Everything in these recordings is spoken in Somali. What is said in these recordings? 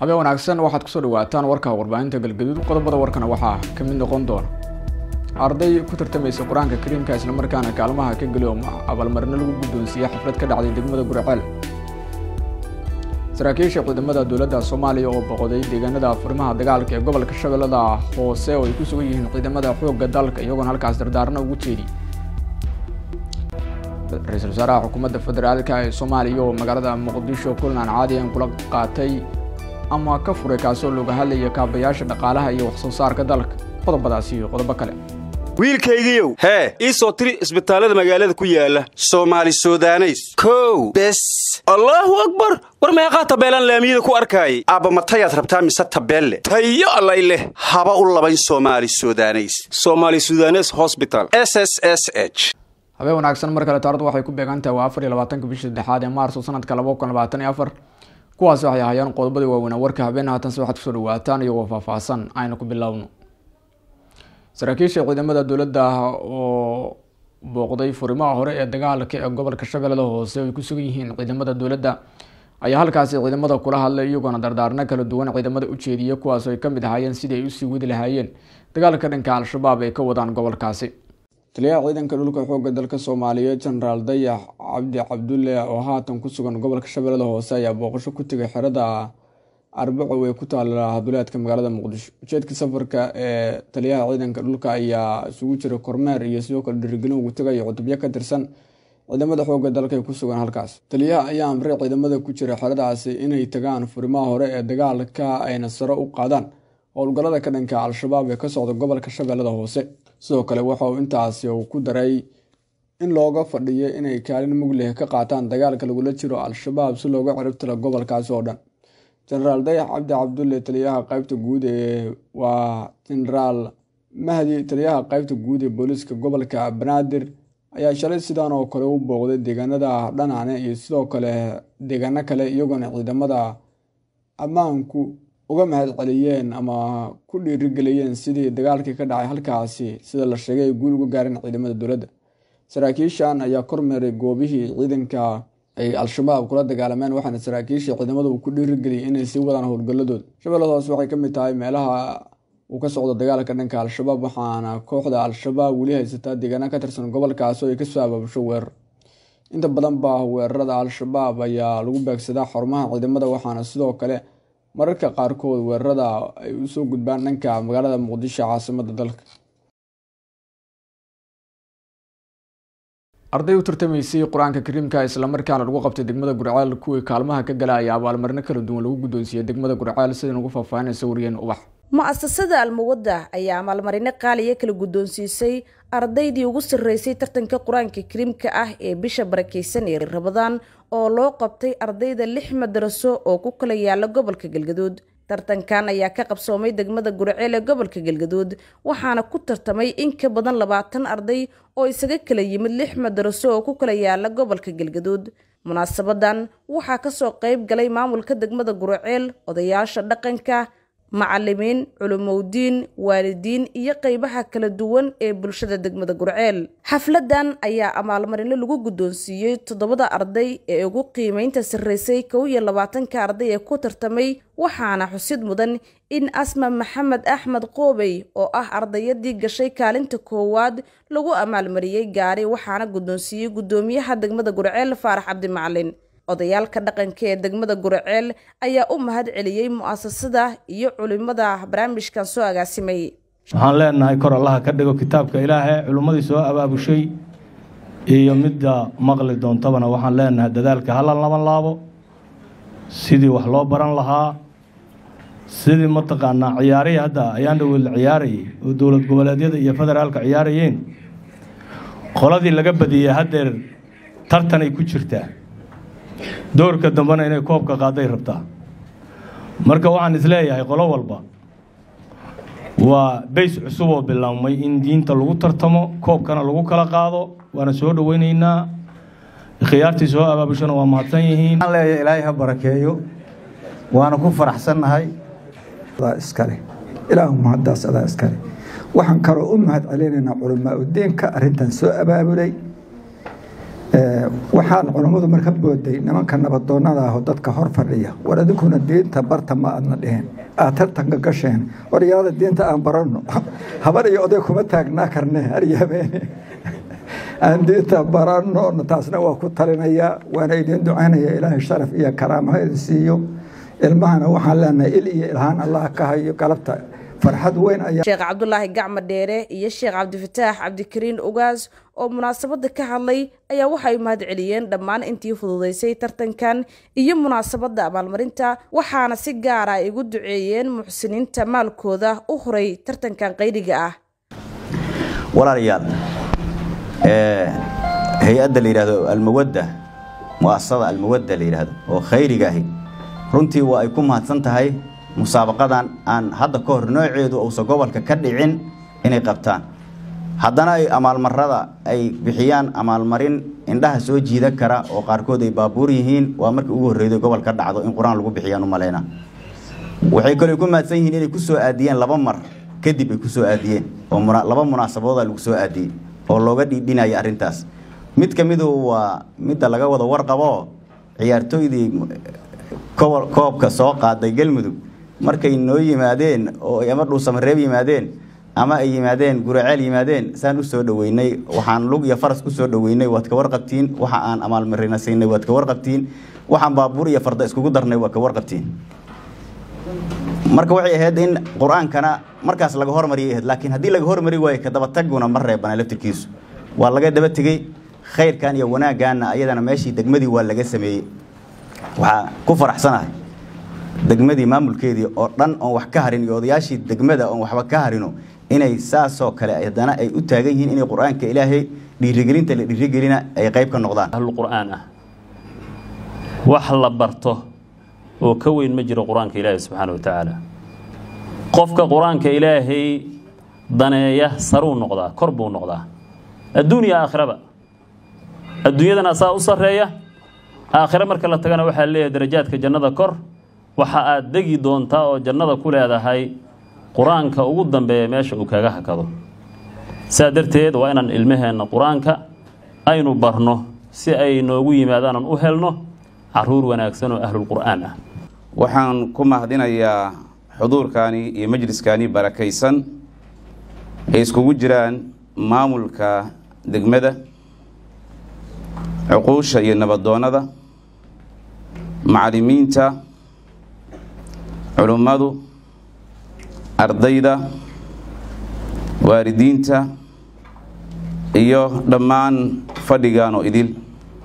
habeen wanaagsan waxaad kusoo dhawaataan warka warbaahinta galgaduud qodobada warkana waxaa ka mid noqon doona arday ku tartamaysa qur-aanka kariimka islamarkaana kaalmaha ka geli oo abaalmarino lagu guddoonsiiyey xaflad ka dhacday degmada guriceel saraakiisha ciidamada dowladda soomaaliya oo boqoday deegaanada furimaha dagaalka ee gobolka shabeellada hoose oo ay ku sugan yihiin ciidamada xoogga dalka iyagoona halkaas dardaarna ugu jeediyey ra-iisul wasaaraha xukuumadda federaalka ee soomaaliya oo magaalada muqdisho kulan aan caadiyan kula qaatay ama ka furay kaasoo looga hadlaya kaabayaasha dhaqaalaha iyo wax soo saarka dalka qodobadaasi iyo qodobo kale wiilkaygiiow hee ii soo tiri isbitaallada magaalada ku yaala soomaali sudaneys kow bes allaahu akbar war meeqaa tabeelaan laamiyada ku arkaayay aabba matayaad rabtaa mise tabeelle tayo allay leh haba u labayn soomaali sudaneys somaali sudanes hosbital s s s h habeen wanaagsan mar kale taaradu waxay ku beegan tahay waa afar iyo labaatanka bishii saddexaad ee maarso sanadka laba kun labaatan iyo afar kuwaasi waxay ahaayeen qodobadii waaweynaa warka habeen haatanse waxaad kusoo dhawaataan iyagoo faahfaahsan aynu ku bilowno saraakiisha ciidamada dowladda oo booqday furimaha hore ee dagaalka ee gobolka shabeellada hoose ay ku sugan yihiin ciidamada dowladda ayaa halkaasi ciidamada kula hadlay iyagoona dardaarno kala duwan ciidamada u jeediyay kuwaas ay kamid ahaayeen sidii ay usii wadi lahaayeen dagaalka dhanka al-shabaab ay ka wadaan gobolkaasi taliyaha ciidanka dhulka xoogga dalka soomaaliyeed jenaraal dayax cabdi cabdulle oo haatan ku sugan gobolka shabeellada hoose ayaa booqasho ku tegay xerada arbaco ee ku taala haduleedka magaalada muqdisho ujeedka safarka ee taliyaha ciidanka dhulka ayaa isugu jira kormeer iyo sidoo kale dhirigelin ugu tegaya cutubyo ka tirsan ciidamada xoogga dalka ee ku sugan halkaas taliyaha ayaa amray ciidamada ku jira xeradaasi inay tagaan furimaha hore ee dagaalka ayna sare u qaadaan howlgallada ka dhanka al-shabaab ee ka socda gobolka shabeellada hoose sidoo kale waxa uu intaasi uu ku daray in looga fadhiyo inay kaalin mugleh ka qaataan dagaalka lagula jiro al-shabaab si looga ciribtiro gobolkaasi oo dhan jenaraal dayax cabdi cabdulle taliyaha qeybta guud ee waa jenaraal mahdi taliyaha qeybta guud ee booliiska gobolka banaadir ayaa shalay sidaan oo kale u booqday deegaanada dhanaane iyo sidoo kale deegaano kale iyagoona ciidamada ammaanku uga mahad celiyeen ama ku dhiirigeliyeen sidii dagaalkii ka dhacay halkaasi sida la sheegay ay guul uga gaareen ciidamada dowladda saraakiishan ayaa kormeeray goobihii ciidanka ay al-shabaab kula dagaalameen waxaana saraakiisha ciidamada uu ku dhiirigeliyay inay sii wadaan howlgalladooda shabeellada hoose waxay ka mid tahay meelaha uu ka socdo dagaalka dhanka al-shabaab waxaana kooxda al-shabaab weli haysataa deegaana ka tirsan gobolkaasi oo ay kasoo abaabusho weerar inta badan ba weerarada al-shabaab ayaa lagu beegsadaa xarumaha ciidamada waxaana sidoo kale mararka qaarkood weerarada ay usoo gudbaan dhanka magaalada muqdisho caasimada dalka arday u tartamaysay qur-aanka kariimka islamarkaana lagu qabtay degmada gurceel kuwii kaalmaha ka gala ayaa abaalmarino kala duwan lagu guddoonsiiyey degmada gurceel sidan ugu faahfaahinaysa wariyeen ubax mu-asasada almuwadda ayaa abaalmarino qaaliya kala guddoonsiisay ardaydii ugu sarreysay tartanka qur-aanka kariimka ah ee bisha barakeysan ee rabadaan oo loo qabtay ardayda lix madaraso oo ku kala yaala gobolka galgaduud tartankan ayaa ka qabsoomay degmada gurceel ee gobolka galgaduud waxaana ku tartamay in ka badan labaatan arday oo isaga kala yimid lix madaraso oo ku kala yaala gobolka galgaduud munaasabadan waxaa kasoo qeyb galay maamulka degmada gurceel odayaasha dhaqanka macalimiin culumowdiin waalidiin iyo qeybaha kala duwan ee bulshada degmada gurceel xafladan ayaa abaalmarino lagu guddoonsiiyey toddobada arday ee ugu qiimeynta sarreysay kow iyo labaatanka arday ee ku tartamay waxaana xusid mudan in asma maxamed axmed qoobey oo ah ardayadii gashay kaalinta koowaad lagu amaalmariyey gaari waxaana guddoonsiiyey guddoomiyaha degmada gurceel faarax cabdimacalin odayaalka dhaqanka ee degmada gurceel ayaa u mahad celiyey mu-asasada iyo culimada barnaamijkan soo agaasimay waxaan leenahay kor allaha ka dhigo kitaabka ilaahe culimmadii soo abaabushay iyo midda maqli doontabana waxaan leenahay dadaalka hala laban laabo sidii wax loo baran lahaa sidii mataqaanaa ciyaarihii hadda ayaan dhawel ciyaarayay oo dowlad goboleedyada iyo federaalka ciyaarayeen qoladii laga badiyey haddeer tartanay ku jirtaa doorka dambena inay koobka qaaday rabtaa marka waxaan isleeyahay qolo walba waa bays cusub oo bilaabmay in diinta lagu tartamo koobkana lagu kala qaado waana soo dhoweynaynaa khiyaartii soo abaabushana waa mahadsan yihiin waxaan leeyahay ilaahay ha barakeeyo waana ku faraxsannahay iskale ilaahu mahaddaas adaa iskale waxaan kaloo u mahad celinaynaa culamaa udiinka arrintan soo abaabulay waxaan culammadu marka booday nimanka nabadoonnada ah oo dadka hor fadhiya war adinkuna diinta barta ma aadna dheheen aad tartanka gasheen waryaada diinta aan baranno habar iyo oday kuma taagnaa karne haryabeene aan diinta baranno taasna waa ku talinayaa waana idin ducaynaya ilaahay sharaf iyo karaamaha idin siiyo ilmahana waxaan leenahay il iyo ilhaan allah ka hayo galabta farxad weyn ayaa sheekh cabdulaahi gacma dheere iyo sheekh cabdifataax cabdikariin ogaas oo munaasabadda ka hadlay ayaa waxay mahad celiyeen dhammaan intii fududaysay tartankan iyo munaasabadda abaalmarinta waxaana si gaara ay ugu duceeyeen muxsiniinta maalkooda u horay tartankan qaydiga ah walaalayaal hay-adda la yidhaahdo almawadda mu'asasada almawadda la yidhaahdo oo khayriga ahi runtii waa ay ku mahadsan tahay musaabaqadan aan hadda ka hor nooceedu uusan gobolka ka dhicin inay qabtaan haddana ay amaalmarada ay bixiyaan amaalmarin indhaha soo jiidan kara oo qaarkood ay baabuur yihiin waa markii ugu horreyday gobol ka dhacdo in qur-aan lagu bixiyaan u maleyna waxay kaloo ku mahadsan yihiin inay ku soo aadiyeen laba mar kadib ay ku soo aadiyeen oo laba munaasabadooda lagu soo aadiyey oo looga dhiidhinaya arrintaas mid ka midu waa midda laga wada warqabo ciyaartooydii koobka soo qaaday galmudug markay noo yimaadeen oo ama dhuusamareeb yimaadeen ama ay yimaadeen guraceel yimaadeen saan u soo dhoweynay waxaan lug iyo faras ku soo dhoweynay waad ka warqabtiin waxa aan amaalmarina siinay waad ka warqabtiin waxaan baabuur iyo farda iskugu darnay waad ka warqabtiin marka waxay ahayd in qur-aankana markaas laga hormariyay ahayd laakiin haddii laga hormari waayo ka dabataguna ma reebana laftirkiisu waa laga daba tegey khayrkan iyo wanaaggaanna ayadana meeshii degmadii waa laga sameeyey waxaa ku faraxsanahay degmadii maamulkeedii oo dhan oon wax ka harin iyo odayaashii degmada oon waxba ka harino inay saasoo kale haddana ay u taagan yihiin inay qur-aanka ilaahay dhiirigelinta la dhiirigelina ay qayb ka noqdaan ahlulqur'aan ah wax la barto oo ka weyn ma jiro qur-aanka ilaahay subxaana wa tacaala qofka qur-aanka ilaahay daneeya saruu noqdaa kor buu noqdaa adduun iyo aakhiraba adduunyadana asaa u sarreeya aakhire marka la tagana waxaa leeyahay darajaadka jannada kor waxa aad degi doontaa oo jannada ku leedahay qur-aanka ugu dambeeya meesha uu kaga hakado saa darteed waa inaan ilmaheenna qur-aanka aynu barno si ay noogu yimaadaanan u helno caruur wanaagsan oo ahlulqur'aan ah waxaan ku mahadinayaa xuduurkaani iyo majliskaani barakaysan ay iskugu jiraan maamulka degmada cuquusha iyo nabadoonnada macallimiinta culummadu ardayda waalidiinta iyo dhammaan fadhigan oo idil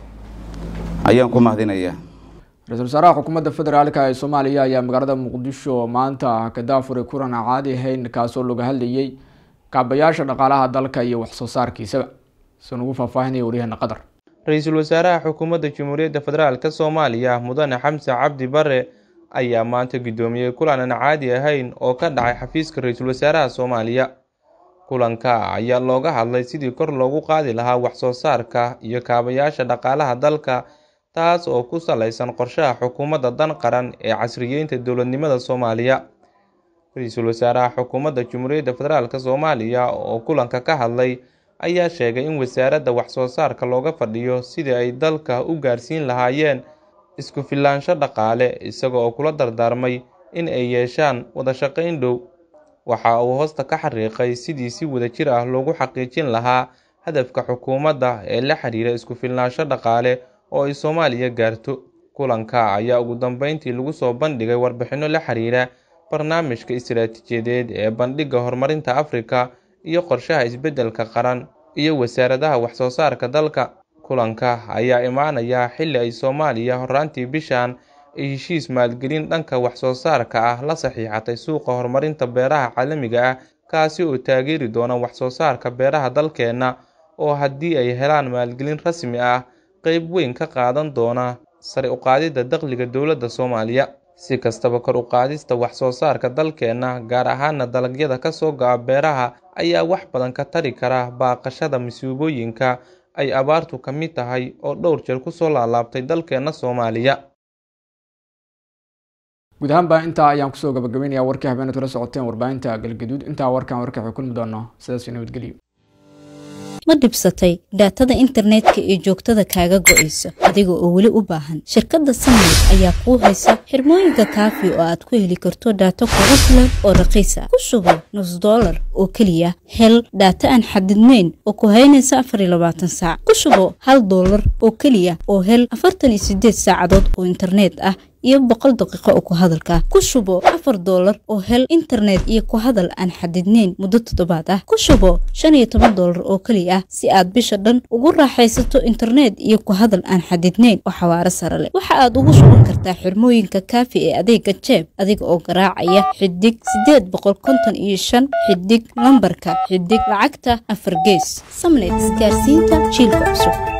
ayaan ku mahadinayaa ra-iisul wasaaraha xukuumadda federaalka ee soomaaliya ayaa magaalada muqdisho maanta ka daafuray kulan aan caadi ahayn kaasoo laga hadlayay kaabayaasha dhaqaalaha dalka iyo waxsoo saarkiisaba soo nagu faahfaahinaya waryaheena qatar ra-iisul wasaaraha xukuumadda jamhuuriyadda federaalka soomaaliya mudane xamse cabdi bare ayaa maanta guddoomiyey kulan aan caadi ahayn oo ka dhacay xafiiska ra-iisul wasaaraha soomaaliya kulanka ayaa looga hadlay sidii kor loogu qaadi lahaa waxsoo saarka iyo kaabayaasha dhaqaalaha dalka taas oo ku salaysan qorshaha xukuumadda dan qaran ee casriyeynta dowladnimada soomaaliya ra-iisul wasaaraha xukuumadda jamhuuriyadda federaalk soomaaliya oo kulanka ka hadlay ayaa sheegay in wasaaradda waxsoo saarka looga fadhiyo sidii ay dalka u gaarsiin lahaayeen isku filaansho dhaqaale isaga oo kula dardaarmay in ay yeeshaan wada shaqayn dhow waxa uu hoosta ka xariiqay sidii si wadajir ah loogu xaqiijin lahaa hadafka xukuumadda ee la xiriira isku filnaansho dhaqaale oo ay soomaaliya gaarto kulanka ayaa ugu dambeyntii lagu soo bandhigay warbixinno la xiriira barnaamijka istiraatiijiyadeed ee bandhigga horumarinta afrika iyo qorshaha isbeddelka qaran iyo wasaaradaha waxsoo saarka dalka kulanka ayaa imaanaya xilli ay soomaaliya horraantii bishan ay heshiis maalgelin dhanka waxsoo saarka ah la saxiixatay suuqa horumarinta beeraha caalamiga ah kaasi oo taageeri doona waxsoo saarka beeraha dalkeenna oo haddii ay helaan maalgelin rasmi ah qeyb weyn ka qaadan doona sare u qaadidda dakhliga dowladda soomaaliya si kastaba kor u qaadista waxsoo saarka dalkeenna gaar ahaana dalagyada ka soo go-a beeraha ayaa wax badan ka tari kara baaqashada masiibooyinka ay abaartu ka mid tahay oo dhowr jeer kusoo laalaabtay dalkeenna soomaaliya guud ahaanba intaa ayaan kusoo gabagabeynaya warkii habeenad kala socoteen warbaahinta galgaduud intaa warkaan warka waxay kulmi doonaa sidaas nabadgelyo ma dhibsatay dhaatada internetka ee joogtada kaaga go'aysa adiga oo weli u baahan shirkadda samnet ayaa kuu haysa xirmooyinka kaafi oo aad ku heli karto dhaato kugu filan oo raqiis ah ku sugo nus dollar oo keliya hel dhaata aan xadidnayn oo ku haynaysa afar iyo labaatan saac ku sugo hal dollar oo keliya oo hel afartan iyo sideed saacadood oo internet ah iyo boqol daqiiqo oo ku hadalka ku shubo afar doolar oo hel internet iyo ku hadal aan xadidnayn muddo toddobaad ah ku shubo shan iyo toban doolar oo keliya ah si aad bisha dhan ugu raaxaysato internet iyo ku hadal aan xadidnayn oo xawaaro sare leh waxa aad ugu shuban kartaa xirmooyinka kaafi ee adeega jeeb adiga oo garaacaya xidig sideed boqol konton iyo shan xidig lambarka xidig lacagta afar gees samnet isgaarsiinta jiilka cusub